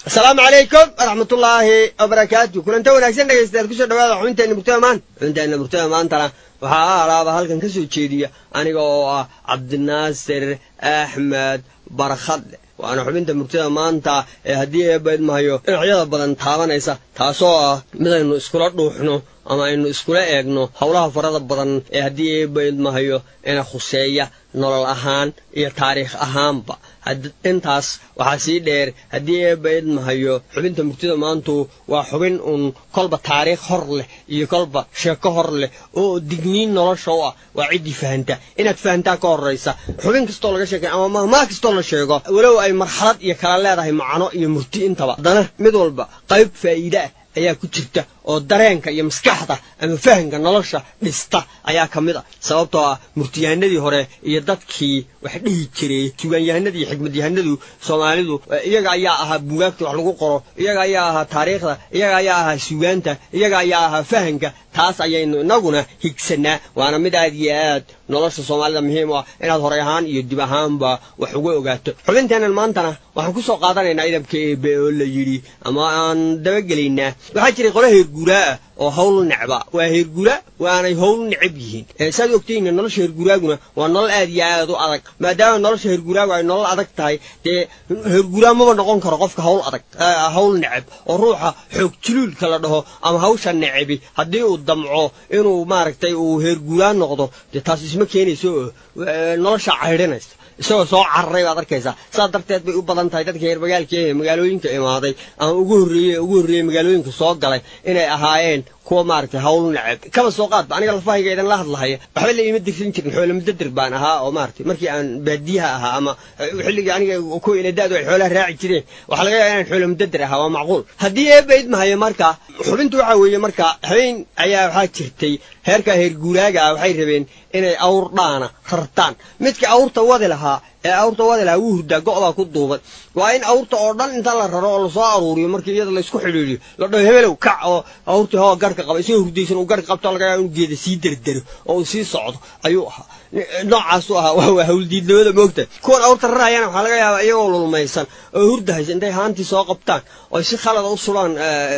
asalaamu calaykum waraxmatullaahi wabarakaatu kulanta wanaagsan dhegaystayaal kusoo dhawaada xubinteenna murtada maanta xubinteenna murtada maantana waxaa alaaba halkan ka soo jeediya aniga oo ah cabdinaasir axmed barkhadle waana xubinta murtada maanta ee haddii eebaydmahayo dhinacyada badan taabanaysa taasoo ah midaynu iskula dhuuxno ama aynu iskula eegno howlaha farada badan ee haddii eebaydmahayo ina khuseeya nolol ahaan iyo taariikh ahaanba intaas waxaa sii dheer haddii eebba idmahayo xubinta murtida maantu waa xubin uun kolba taariikh hor leh iyo kolba sheeko hor leh oo digniin nolosha u ah waa ciddii fahanta inaad fahantaa ka horraysa xubin kastoo laga sheekay ama mahmaa kastoo la sheego walow ay marxalad iyo kala leedahay macno iyo murti intaba haddana mid walba qayb faa'iide ah ayaa ku jirta oo dareenka iyo maskaxda ama fahamka nolosha dhista ayaa ka mid a sababtoo ah murtiyahanadii hore iyo dadkii wax dhihi jiray sugaanyahanadii iyo xikmadyahanadu soomaalidu iyaga ayaa ahaa buugaagta wax lagu qoro iyaga ayaa ahaa taariikhda iyaga ayaa ahaa sugaanta iyaga ayaa ahaa fahamka taas ayaynu inaguna higsanaa waana mid aad iyo aad nolosha soomaalida muhiim u ah inaad horay ahaan iyo dib ahaanba wax uga ogaato xubinteennan maantana waxaan ku soo qaadanaynaa idabka eebe oo la yidhi ama aan dabagelaynaa waxaa jiray qola heerguuraa ah oo hawl necba waa heergura waanay howl necab yihiin saad ogtayna nolosha heerguraaguna waa nolol aad iyo aad u adag maadaama nolosha heerguraagu ay nolol adag tahay dee heerguraa maba noqon karo qofka hawl adag hawl necab oo ruuxa xoog juluulka la dhaho ama hawsha necabi haddii uu damco inuu maaragtay uu heerguraa noqdo dee taas isma keenayso nolosha caydhinaysa isagoo soo cararay baad arkaysaa saas darteed bay u badan tahay dadka reer magaalka ee magaalooyinka imaaday ama ugu horreeye ugu horreeyey magaalooyinka soo galay inay ahaayeen kuwa maaragtay hawl necab kaba soo qaadba aniga lafahayga idan la hadlahaya waxba la iima dirsan jirin xoolo mudadir baan ahaa oo maaragtay markii aan baadiyaha ahaa ama xilligii aniga kuwa ila da-du ay xoolaha raaci jireen waxaa laga yaaba inaan xoolo mudadir ahaa waa macquul haddii eebba idmahayo marka xubintu waxaa weeye marka habeen ayaa waxaa jirtay heerka heer guuraaga ah waxay rabeen inay awr dhaana rartaan midkii awrta wadi lahaa ee awrta wadi lahaa wuu hurdaa go'baa ku duuban waa in awrta oo dhan inta la raro oo lasoo aruuriyo markii iyada laysku xidhiiriyo la dhaho hebelow kac oo awrtii hoo garhka qaba isagoo hurdaysan uu garhka qabto laga yaaba inu geeda sii derdero oo uu sii socdo ayuu ahaa noocaasu ahaa waa hawldiidnimada moogta kuwan awrta rarayana waxaa laga yaabaa iyagoo lulmaysan oo hurdahaysa intay haantii soo qabtaan oo si khalada u sulaan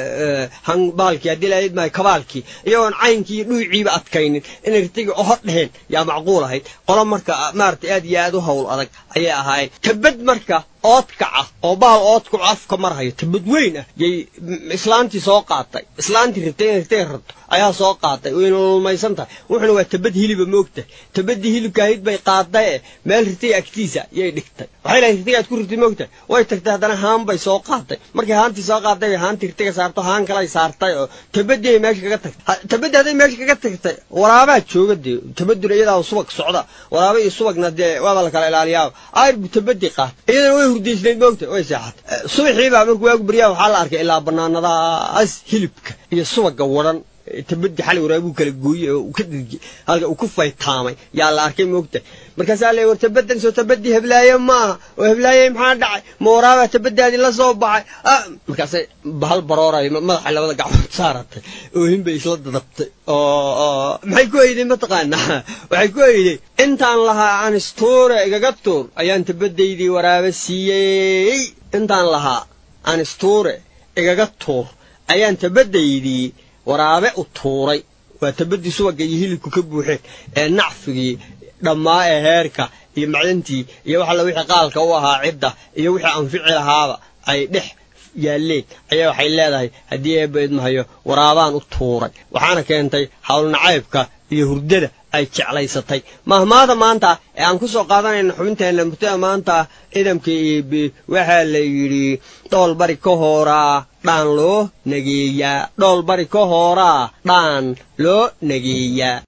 baalkii haddii lahayd mahay kabaalkii iyagoon caynkii iyo dhuuciiba adkaynin inay rtigi ohor dheheen yaa macquul ahayd qolo marka maaragtay aad iyo aad u hawl adag ayay ahaayeen tabad marka oodkaca oo bahal oodkacu afka marhayo tabad weyn ah yay islaantii soo qaatay islaantii rabtay inay rtay rabto ayaa soo qaatay wayna lulmaysan tahay wuxuna waa tabad hiliba moogta tabadii hilibka ahayd bay qaadaye meel ritay agtiisa yay dhigtay waxay lahayd ritiga aad ku ritay moogta way tagtay haddana haan bay soo qaatay markay haantii soo qaatay bay haantii ritiga saarto haan kalay saartay oo tabadii ay meesha kaga tagtay tabadii hadday meesha kaga tagtay waraabaa jooga dee tabaduna iyadaa subag socda waraaba iyo subagna dee waaba la kala ilaaliyaaba ayr bu tabadii qaatay iyadana way hurdaysnayd moogta way seexatay subaxiibaa markuu waagu baryaha waxaa la arkay ilaa banaanadaas hilibka iyo subaga wadhan tabadii xalay waraabuu kala gooyey oo ka dhirgay halka uu ku faytaamay yaa la arkay moogta markaasaa le war tabadan soo tabadii heblaaye ma aha oo heblaaye maxaa dhacay ma waraabaa tabadaadii la soo baxay markaasay bahal barooray madaxay labada gacmood saaratay oohin bay isla dadabtay oo maxay ku eyday mataqaanaa waxay ku eyday intaan lahaa anistuure igaga tuur ayaan tabadaydii waraaba siiyey intaan lahaa anistuure igaga tuur ayaan tabadaydii waraabe u tuuray waa tabadii subagga iyo hilibku ka buuxeen ee nacfigii dhammaa ee heerka iyo macdantii iyo wax alla wixii qaalka u ahaa cidda iyo wixii anfici lahaaba ay dhex yaalleen ayaa waxay leedahay haddii eebba idmahayo waraabaan u tuuray waxaana keentay howlnacaybka iyo hurdada ay jeclaysatay mahmaada maanta ee aan ku soo qaadanayna xubinteenna murtada maanta ciidamka eebe waxaa la yidhi dhool bari ka hooraa dhaan loo nageeyaa dhool bari ka hooraa dhaan loo nageeyaa